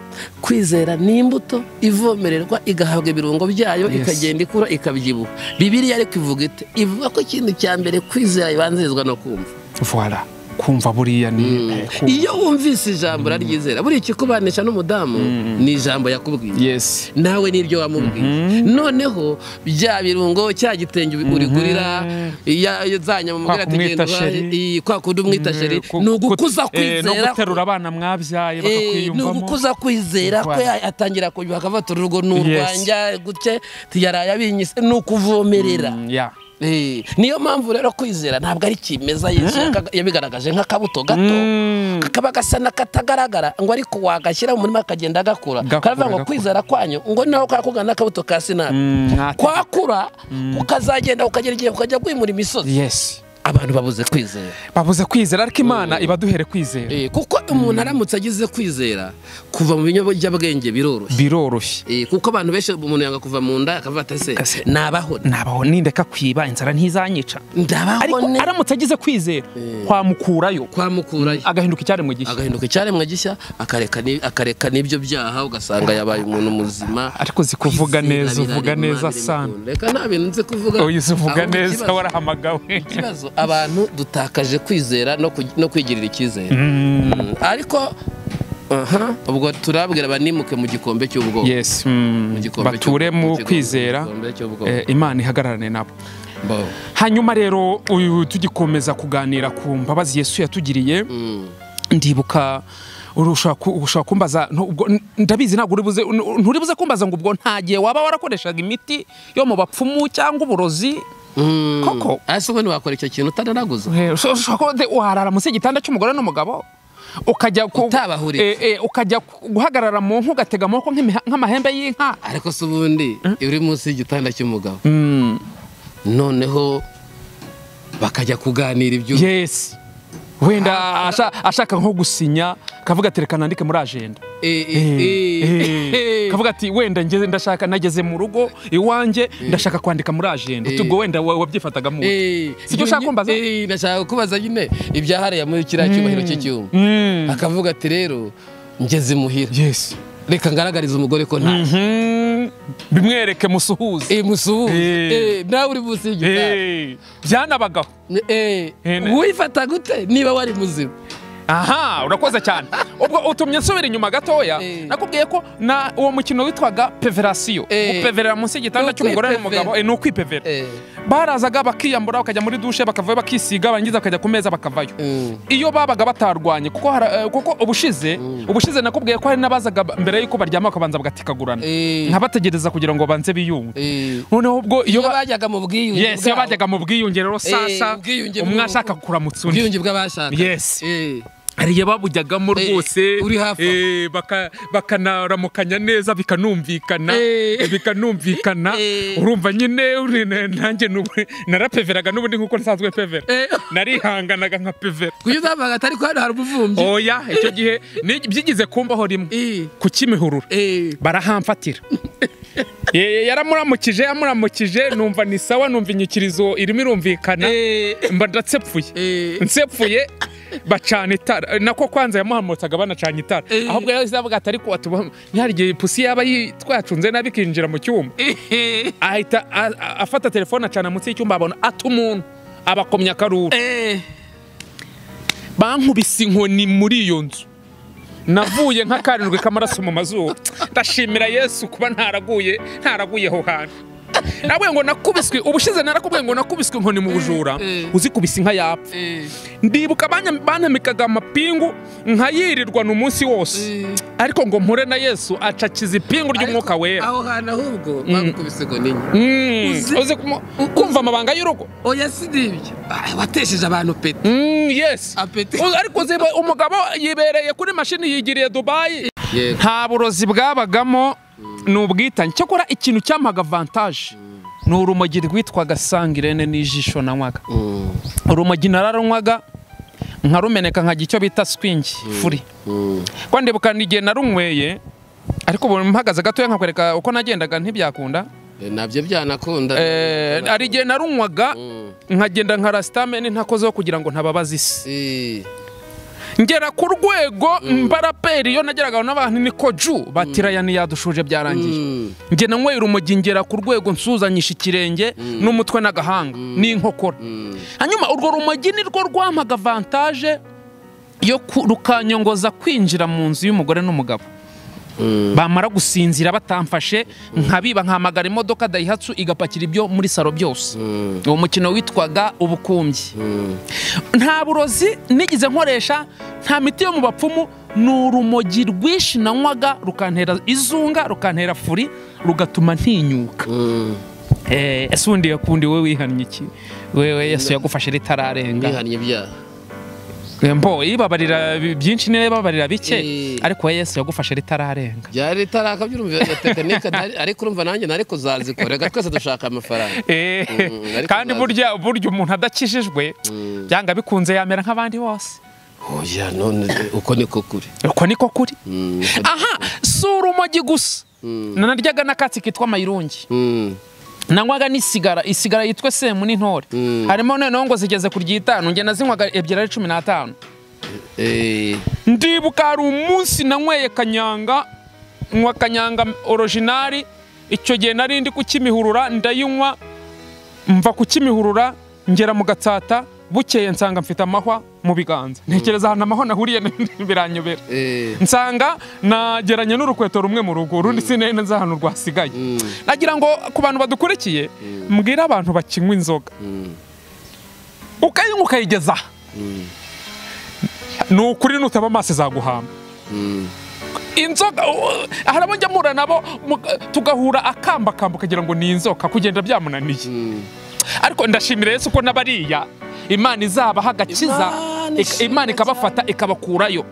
kwizera ni imbuto ivomererwa igahabwa ibirungo byayo ikagenda ikura ikabyibuha bibiriya ariko ivuga ite ivuga ko ikintu cya mbere kwizera bibanzirizwa no kumva vora kumva buriya ni eh, kumva. iyo wumvise ijambo uraryizera buriya ikikubanisha n'umudamu ni ijambo yakubwiye yes nawe n'ibyo wamubwiye noneho bya birungo cya gitenge ubi- urigurira ya- ya- za nyamubwira Kwa ati genda kumwita uhahe." sheri. Iyi, kwa kundi umwita sheri Ku- ni ku- ugukuza eh, no kwizera guterura abana mwabyaye Eh, ni bakakwiyumvamo ugukuza kwizera ko Voilà. ya- atangira kubyuka akavuga urugo ni Yes. urwanjya gutya yaraye abinyise ni ukuvomerera Mm, yeah. Eh, niyo mpamvu rero kwizera ntabwo ari kimeza yesu yaka- yabigaragaje nk'akabuto gato Mm. kakaba gasa n'akatagaragara ngo ariko wagashyira mu murima akagenda gakura Gakura, karavuga ngo gakura. kwizera kwanyu ngo naho kakugana n'akabuto ka sinapi Mm, mwate- kwakura ukazagenda ukagera igihe ukajya kwimura imisozi yes abantu babuze kwizera babuze kwizera ariko imana iba duhere kwizera Eh, kuko umuntu aramutse agize kwizera kuva mu binyabwenge biroroshye biroroshye Eh, kuko abantu benshi umuntu yanga kuva mu nda akavuga ati Ese- ese nabaho nabaho nindeka kwiba inzara ntizanyica ndabaho ariko ne aramutse agize kwizera twamukurayo kwamukurayo agahinduka icyaremwe gishya agahinduka icyaremwe gishya akareka ni- akareka n'ibyo byaha ugasanga yabaye umuntu muzima ariko uzi kuvuga Kwizera neza uvuga birarema, neza birema sana ukuntu. reka nta bintu nzi kuvuga uyu uzi uvuga ahubwo neza ikibazo- warahamagawe ikibazo abantu dutakaje kwizera no ku- no kwigirira icyizere Mm, ariko aha, ubwo turabwira abanimuke mu gikombe cy'ubwoko yes mm, Mu gikombe bature cy'ubwo- mu mu gikombe- kwizera mu gikombe cy'ubwo- eh, imana ihagararane nabo Bo. hanyuma rero uyu tugikomeza kuganira ku mbabazi yesu yatugiriye Mm. ndibuka uri- ushobora ku- ushobora kumbaza ntu- ubwo- n- ndabizi ntabwo uri buze- n- nturibuze kumbaza ngo ubwo nta gihe waba warakoreshaga imiti yo mu bapfumu cyangwa uburozi Mm. Koko. ese ubundi wakora icyo kintu utananaguza Eh, usho- ushobora kuba de- warara munsi y'igitanda cy'umugore n'umugabo ukajya ku- Utabahuriza. Eh, eh, ukajya ku- guhagarara mu nka ugatega amaboko nk'imiha- nk'amahembe y'inka ariko se ubundi uri munsi y'igitanda cy'umugabo Mm, noneho bakajya kuganira ibyo yes wenda asha- ashaka nko gusinya kavuga ati reka nandike muri ajenda Eh, eh, Eh, eh, eh. kavuga ati wenda ngeze ndashaka nageze mu rugo iwanjye ndashaka kwandika muri ajenda tubwo wenda wa- wabyifatagamo ute? Eh, Sibyo ushaka kumbaza? eh, ndashaka kubaza nyine ibyahariye muri kiriya cyubahiro cy'icyuma Mm, akavuga ati rero ngeze imuhira yes reka ngaragarize umugore ko nta Mhm. bimwereke musuhuze Eh, musuhuze Eh. Eh, nawe uri munsi y'igitanda Eh, byanabagaho Eh, Eh, ne- wifata gute niba wari muzima aha urakoze cyane ubwo utumye nsubira inyuma gatoya Eh. nakubwiye ko na uwo mukino witwaga peverasiyo Eh. gupeverera munsi y'igitanda Ni cy'umugore ukwipevera. n'umugabo eh, ni ukwipevera barazaga bakiyambura bakajya muri dushe bakavayo bakisiga barangiza bakajya ku meza bakavayo Mm. iyo babaga batarwanye kuko hara- eh, kuko ubushize ubushize nakubwiye ko hari n'abazaga mbere y'uko baryama bakabanza bagatikagurana Eh. nkabategereza kugira ngo banze biyunge Eh, noneho ubwo iyo iyo ba- bajyaga mu bwiyunge yes iyo bwabo, bajyaga mu bwiyunge rero sasa ubwiyunge umwe bw'ubu- ashaka kuramutsa undi ubwiyunge bw'abashaka Yes. hari igihe babujyagamo Eh, rwose uri hafi aho. eh, baka- bakanaramukanya neza bikanumvikana Eh. bikanumvikana Eh. urumva nyine uri- na- nanjye nubu- narapeveraga n'ubundi nk'uko nsanzwe pevera Eh. narihanganaga nka pevera kuyo uzavuga ati ariko hano hari umuvumbyi oya icyo gihe ni- byigeze kumbaho rimwe Eh, ku kimihurura eh. barahamfatira Eh, yaramuramukije yamuramukije numva ni sawa numva inyikirizo irimo irumvikana mba ndatsepfuye Eh. nsepfuye bacana itara nako kwanza yamuhamutsaga banacanye itara Eh. ahubwo yahise avuga ati ariko atuba ntihari igihe ipusi yaba yi- twacunze nabi ikinjira mu cyumba Eh, ahita a- a- afata telefone acana munsi y'icyumba abona ati umuntu abakomya akaruru eh. bankubise inkoni muri iyo nzu navuye nka karindwi k'amaraso mu mazuru ndashimira yesu kuba ntaraguye ntaraguyeho hantu nawe ngo nakubiswe ubushize narakubwiye ngo nakubiswe inkoni mu bujura Eh, eh. uzikubise inka yapfa Eh, ndibuka banya- banamikaga amapingu nkayirirwana umunsi wose eh. ariko ngo mpure na yesu acakiza ipingu ry'umwuka Ariko wera aho hantu ahubwo bagukubise ngo ni nyine Mm, uzi- uzi kumu- kumva amabanga y'urugo oya si ni ibyo Ah, watesheje abantu peti Mm, yes Apeti. U- ariko uzi, umugabo yibereye kuri mashini yigiriye dubayi yego nta burozi bwabagamo ni ubwitange cyakora ikintu cyampaga avantaje ni urumogi rwitwaga sangirene n'ijisho nanywaga urumogi nararanywaga nkarumeneka nkajya icyo bita swingi furi kwa ndibuka ni igihe narunyweye ariko ubu mpagaze gatoya nkakwereka uko nagendaga ntibyakunda nabyo byanakunda Eh, hari igihe narunywaga Mm. nkagenda nka rasitameni ntakozeho kugira ngo ntababaza isi Eh, ngera ku rwego mbaraperi iyo nageraga n'abantu ni koju batiraya ntiyadushuje byarangiye njye nanywera umujyi ngera ku rwego nsuzanyisha ikirenge n'umutwe n'agahanga n'inkokora hanyuma urwo rumogi ni rwo rwampaga avantaje yo ku- rukanyongoza kwinjira mu nzu y'umugore n'umugabo bamara gusinzira batamfashe nkabiba nkahamagara imodoka dayihatsu igapakira ibyo muri salo byose uwo mukino witwaga ubukumbyi nta burozi nigeze nkoresha nta miti yo mu bapfumu ni urumogi rwinshi nanywaga rukantera izunga rukantera furi rugatuma ntinyuka Eh, ese ubundi yakundi we wihannye iki wewe yesu yagufashe ritararenga mwihannye ibyaha mbo ibabarira bi- byinshi niba ibabarira bike Eh. ariko we yesu yagufashe ritararenga byari ritaraka byurumva iyo tekinike ntari- ariko urumva nanjye nari kuzazikora reka twese dushaka amafaranga Eh, Mm, ariko kandi ntazi. burya burya umuntu adakijijwe byanga bikunze yamera nk'abandi bose oya none uko niko kuri uko niko kuri Mm, uko ni- aha si urumogi gusa Mm. nanaryaga n'akatsi kitwa mayirungi Mm, nanywaga n'isigara isigara yitwa semu n'intore Mm. harimo noneho ngo zigeze ku ry'itanu njye nazinywaga ebyiri ari cumi n'atanu eh, ndibuka hari umunsi nanyweye kanyanga nywa kanyanga orojinari icyo gihe nari ndi kukimihurura ndayinywa mva kukimihurura ngera mu gatsata bukeye nsanga mfite amahwa mu biganza ntekereza ahantu amahwa nahuriye biranyobera eh, nsanga nageranye n'urukweto rumwe mu rugo urundi sinari nzi ahantu rwasigaye nagira ngo ku bantu badukurikiye mbwire abantu bakinywa inzoga mm, ukayinywa ukayigeza aha ni ukuri nutaba amaso izaguhamba mm. inzoga uh, hari abo njya mpura nabo mu- tugahura akambakamba ukagira ngo ni inzoka kugenda byamunaniye ariko ndashimira yesu ko n'abariya imana izabaha agakiza Imana ik- imana ikabafata ikabakurayo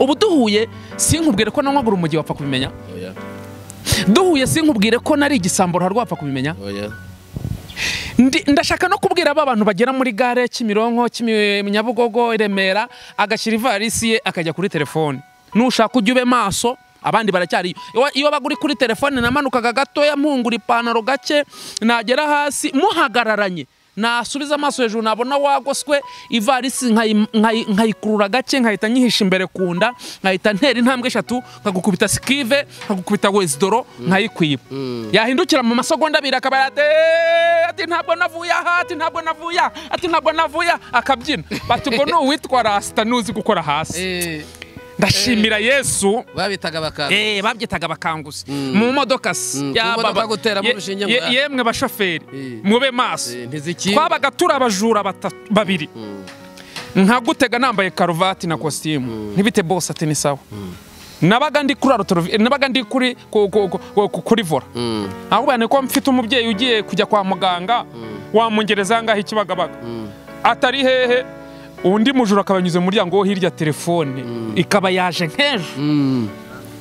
ubu duhuye sinkubwire ko nanywaga urumogi wapfa kubimenya Oya, duhuye sinkubwire ko nari igisambo ruharwa wapfa kubimenya oya. Ndi- ndashaka no kubwira ba bantu bagera muri gare kimironko Kimi- nyabugogo i remera agashyira ivarisi ye akajya kuri telefone nushaka ujya ube maso abandi baracyari Iwa- iyo baguri kuri telefone namanukaga gatoya mpungura ipantaro gake nagera hasi muhagararanye nasubiza amaso hejuru nabona wagoswe ivarisi nkayi- nkayi- nkayikurura gake nkahita nyihisha imbere ku nda nkahita ntera intambwe eshatu nkagukubita sikive nkagukubita wesidoro nkayikwiba yahindukira mu masegonda abiri akaba ati "Eh, ati ntabwo navuye aha ati ntabwo navuye aha ati ntabwo navuye aha," akabyina bati ngo ni uwitwa rasita nuzi gukora hasi Eh, ndashimira yesu babitaga bakanga Eh, babyitaga bakanguzi mu modoka se Mm, Ya ku modoka baba. guteramo Ye- urushinge ngo ye- ah. yemwe bashoferi Eh. mube maso Eh, ntizikingwe. twabaga turi abajura batatu- babiri nkagutega nambaye karuvati na kositimu ntibite bose ati ni sawa nabaga ndi kuri arotorovi nabaga ndi kuri ku- ku- ku- ku- kuri vora Mm, ahubwo ni ko mfite umubyeyi ugiye kujya kwa muganga wamungereza angahe ikibagabaga atari hehe undi mujura akaba yanyuze mu muryango wo hirya telefone ikaba yaje nk'ejo mm.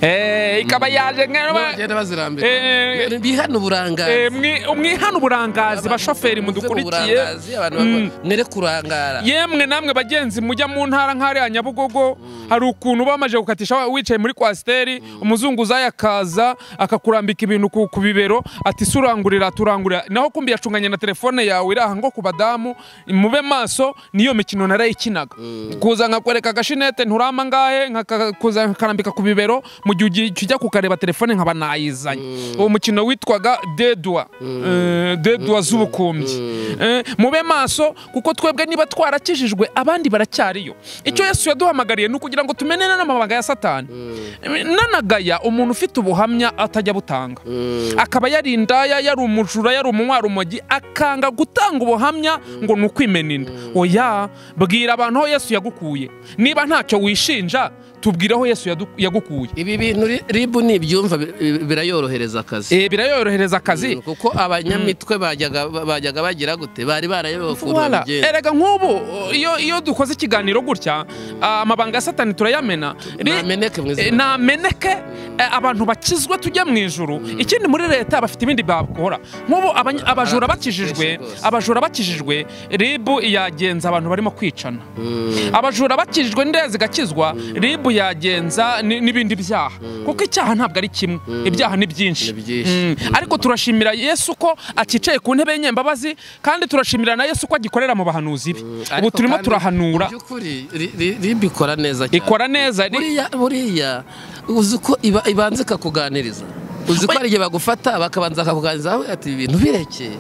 Eh, ikaba yaje nk'ejo bagenda bazirambika Eh, Eh, bihana uburangazi Eh, mwi- umwihane uburangazi bashoferi Muze mu mudukurikiye burangazi, abantu bakora- Mm. mwereke urangara yemwe namwe bagenzi mujya mu ntara nk'ariya nyabugogo hari ukuntu bamaze gukatisha wa- wicaye muri kwasiteri umuzunguzayi akaza akakurambika ibintu ku ku bibero ati "Se urangurira turangurira naho kumbi yacunganye na telefone yawe iri aha ngo ku badamu mube maso niyo mikino narayikinaga kuza nkakwereka agashinete nturama ngahe nkaka- kuza nkakarambika ku bibero mu gihe ugiye- ujya kukareba telefone nkaba nayizanye uwo mukino witwaga dedwa Eh, dedwa z'ubukumbyi Eh, mube maso kuko twebwe niba twarakijijwe abandi baracyariyo icyo yesu yaduhamagariye ni ukugira ngo tumenene n'amabanga ya satani nanagaya umuntu ufite ubuhamya atajya butanga akaba yari indaya yari umujura yari umunywarumogi akanga gutanga ubuhamya ngo ni ukwimena inda oya bwira abantu aho yesu yagukuye niba ntacyo wishinja tubwire aho yesu yadu- yagukuye ibi bintu ri- ribu nibyumva bi- bi- birayorohereza akazi Eh, birayorohereza akazi Mm, kuko abanyamitwe bajyaga bajyaga bagira gute bari barayobewe ukuntu Wala, babigenza erega nk'ubu iyo, iyo dukoze ikiganiro gutya ah, amabanga ya satani turayamena Ri- nameneke mu eh, izina nameneke eh, abantu bakizwe tujya mu ijuru ikindi muri leta bafite ibindi bakora nk'ubu abany- abajura bakijijwe rwose. abajura bakijijwe ribu yagenza abantu barimo kwicana Mm, abajura bakijijwe indaya zigakizwa rib n'isambu yagenza ni- n'ibindi byaha kuko icyaha ntabwo ari kimwe ibyaha ni byinshi Ni byinshi. Mm. ariko turashimira yesu ko aticaye ku ntebe y'imbabazi kandi turashimira na yesu ko agikorera mu bahanuzi be ubu Ariko turimo kandi, turahanura mu by'ukuri ri- ri- RIB ikora neza cyane ikora neza ri- buriya buriya uzi uko iba- ibanza ikakuganiriza uzi ko hari igihe bagufata bakabanza bakakuganiriza wowe ati ibi bintu bireke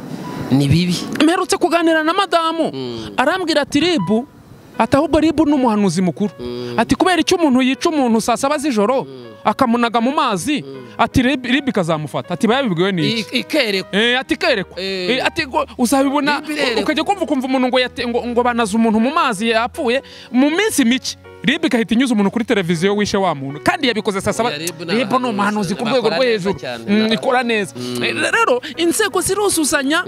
ni bibi mperutse kuganira na madamu arambwira ati ribu ati ahubwo ribu ni umuhanuzi mukuru ati kubera icyo umuntu yica umuntu saa saba z'ijoro akamunaga mu mazi ati ribu ribu ikazamufata ati bayabibwiwe n'iki I- ikerekwa Eh, ati kerekwa Eh. Eh, ati ngo uzabibona Ribu irerekwa. ukajya kumva ukumva umuntu ngo yate- ngo- ngo banaze umuntu mu mazi yapfuye mu minsi mike ribu igahita inyuza umuntu kuri televiziyo wishe wa muntu kandi yabikoze saa saba Oya, RIB ni ribu ni abahanuzi, umuhanuzi ku rwego bakora rwo neza hejuru cyane, Mm, n'abahanuzi. ikora neza Eh, rero inzego ziruzuzanya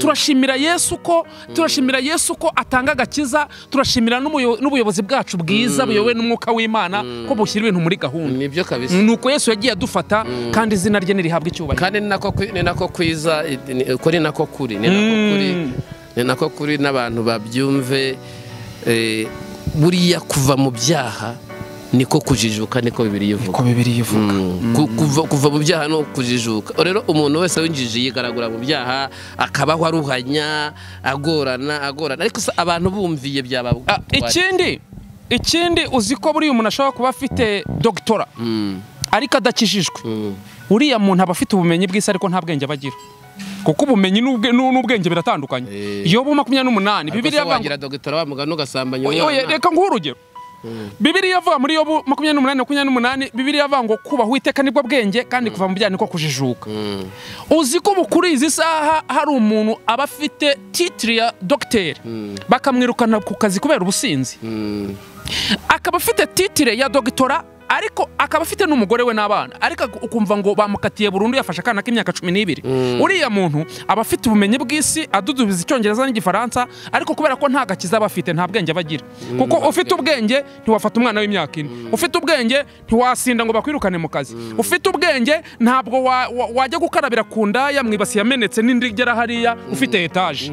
turashimira yesu ko turashimira yesu ko atanga agakiza turashimira n'umuyo- n'ubuyobozi bwacu bwiza buyobowe n'umwuka w'imana ko bushyira ibintu muri gahunda nibyo kabisa nuko yesu yagiye adufata kandi izina rye ntirihabwe icyubahiro kandi ni nako kwi- ni nako kwiza i- ni- uko ni nako kuri ni nako Mm. kuri ni nako kuri n'abantu babyumve eh, buriya kuva mu byaha niko kujijuka niko bibiri ivuga bibiri ivuga Mm. Ku- kuva, kuva mu byaha no kujijuka rero umuntu wese w'injiji yigaragura mu byaha akabaho aruhanya agorana agorana ariko se abantu bumviye byaba Ah, ikindi ikindi uzi ko buriya umuntu ashobora kuba afite dogitora Mm, ariko adakijijwe mm. uriya muntu aba afite ubumenyi bw'isi ariko nta bwenge aba agira kuko ubumenyi n'ubwe- n'u- n'ubwenge biratandukanye Eh. yobu makumyabiri n'umunani ariko bibiriya se avuga ngo- wagira dogitera wamugana ugasambanya Oye, oye, umwana reka nguhe urugero bibiriya avuga muri yobu makumyabiri n'umunani makumyabiri n'umunani bibiriya avuga ngo kubaha uwiteka nibwo bwenge kandi kuva mu byaha niko kujijuka Mm, uzi ko ubu kuri izi saha hari umuntu aba afite titiri ya dogiteri bakamwirukana ku kazi kubera ubusinzi mm. akaba afite titire ya dogitora ariko akaba afite n'umugore we n'abana ariko ak- ukumva ngo bamukatiye burundu yafashe akana k'imyaka cumi n'ibiri uriya muntu aba afite ubumenyi bw'isi adudubiza icyongereza n'igifaransa ariko kubera ko nta gakiza aba afite nta bwenge aba agira kuko ufite ubwenge ntiwafata umwana w'imyaka ine ufite ubwenge ntiwasinda ngo bakwirukane mu kazi ufite ubwenge ntabwo wa- wa- wajya gukarabira ku ndaya mwibasi yamenetse n'indi igera hariya ufite etaje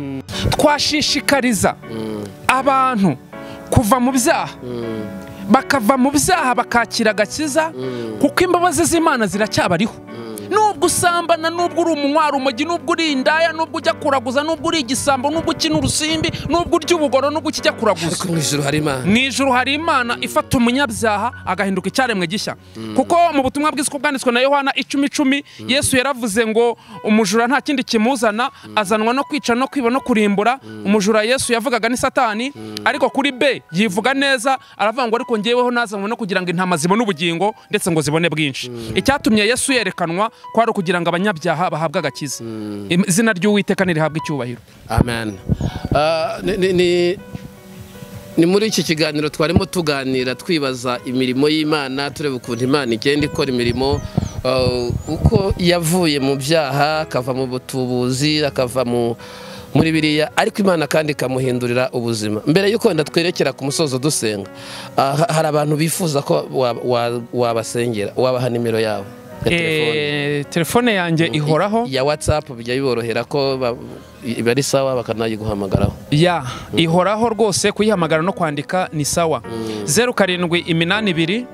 twashishikariza abantu kuva mu byaha bakava mu byaha bakakira agakiza kuko imbabazi z'imana ziracyabariho nubwo usambana nubwo uri umunywa umujyi nubwo uri indaya nubwo ujya kuraguza nubwo uri igisambo nubwo ukina urusimbi nubwo urya ubugoro nubwo ukijya kuraguza ariko mu ijuru hari imana mu ijoro hari imana ifata umunyabyaha agahinduka icyaremwe gishya kuko mu butumwa bwiza uko bwanditswe na yohana icumi icumi yesu yaravuze ngo umujura nta kindi kimuzana azanwa no kwica no kwiba no kurimbura umujura yesu yavugaga ni satani ariko kuri be yivuga neza aravuga ngo ariko ngeweho nazanwe no kugira ngo intama zibone ubugingo ndetse ngo zibone bwinshi icyatumye yesu yerekanwa ko ari ukugira ngo abanyabyaha bahabwe agakiza Im- izina ry'uwiteka ntirihabwe icyubahiro amen Ah, ni- ni- ni- ni muri iki kiganiro twarimo tuganira twibaza imirimo y'imana tureba ukuntu imana igenda ikora imirimo ah, uko yavuye mu byaha akava mu butubuzi akava mu muri biriya ariko imana kandi ikamuhindurira ubuzima mbere y'uko wenda twerekera ku musozo dusenga ah, ha- hari abantu bifuza ko wa- wa- wabasengera wabaha nimero yabo ya telefone Eh, telefone yanjye ihoraho ya whatsapp bijya biborohera ko ba- iba ari sawa bakanayiguhamagaraho ya ihoraho rwose kuyihamagara no kwandika ni sawa zeru karindwi iminani ibiri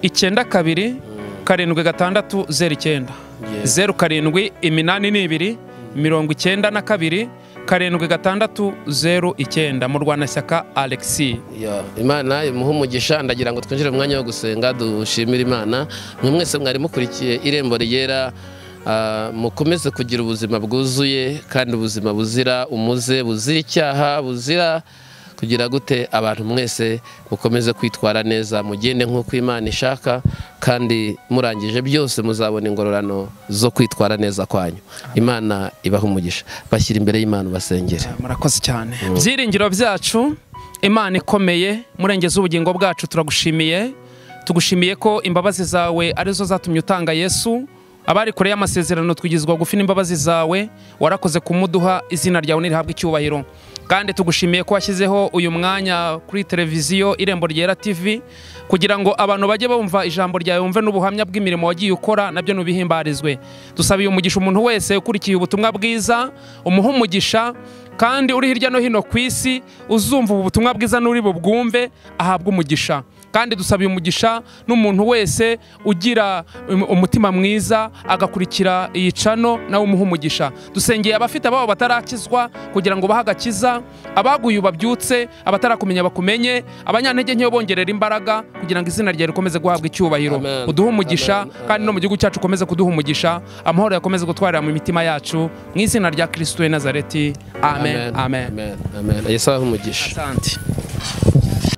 icyenda kabiri karindwi gatandatu zeru icyenda Yeah. zeru karindwi iminani n'ibiri mirongo icyenda na kabiri karindwi gatandatu zeru icyenda mu rwanashyaka alexi Ya, imana imuhe umugisha ndagira ngo twinjire mu mwanya wo gusenga dushimire imana mwe mwese mwari mukurikiye irembo ryera ah, mukomeze kugira ubuzima bwuzuye kandi ubuzima buzira umuze buzira icyaha buzira kugira gute abantu mwese mukomeze kwitwara neza mugende nk'uko imana ishaka kandi murangije byose muzabona ingororano zo kwitwara neza kwanyu imana ibahe umugisha bashyira imbere y'imana basengere murakoze cyane byiringiro byacu imana ikomeye murengeza ubugingo bwacu turagushimiye tugushimiye ko imbabazi zawe arizo zatumye utanga yesu abari kure y'amasezerano twigizwa gufi n'imbabazi zawe warakoze kumuduha izina ryawe ntirihabwe icyubahiro kandi tugushimiye ko washyizeho uyu mwanya kuri televiziyo irembo ryera tv kugira ngo abantu bajye bumva ijambo ryawe bumve n'ubuhamya bw'imirimo wagiye ukora nabyo ntubihimbarizwe dusabiye umugisha umuntu wese ukurikiye ubutumwa bwiza umuhe umugisha kandi uri hirya no hino ku isi uzumva ubu butumwa bwiza n'uri bubwumve ahabwe umugisha kandi dusabiye umugisha n'umuntu wese ugira um- umutima mwiza agakurikira iyi cano nawe umuha umugisha dusengeye abafite ababo batarakizwa kugira ngo bahe agakiza abaguye babyutse abatarakumenya bakumenye abanyantege nkeyo bongerera imbaraga kugira ngo izina ryawe rikomeze guhabwa icyubahiro Amen. uduhe umugisha Amen. kandi no mu gihugu cyacu ukomeze kuduha umugisha amahoro yakomeze gutwarira mu mitima yacu mu izina rya kirisito w'i nazareti amen amen amen. Yesu ahe umugisha asante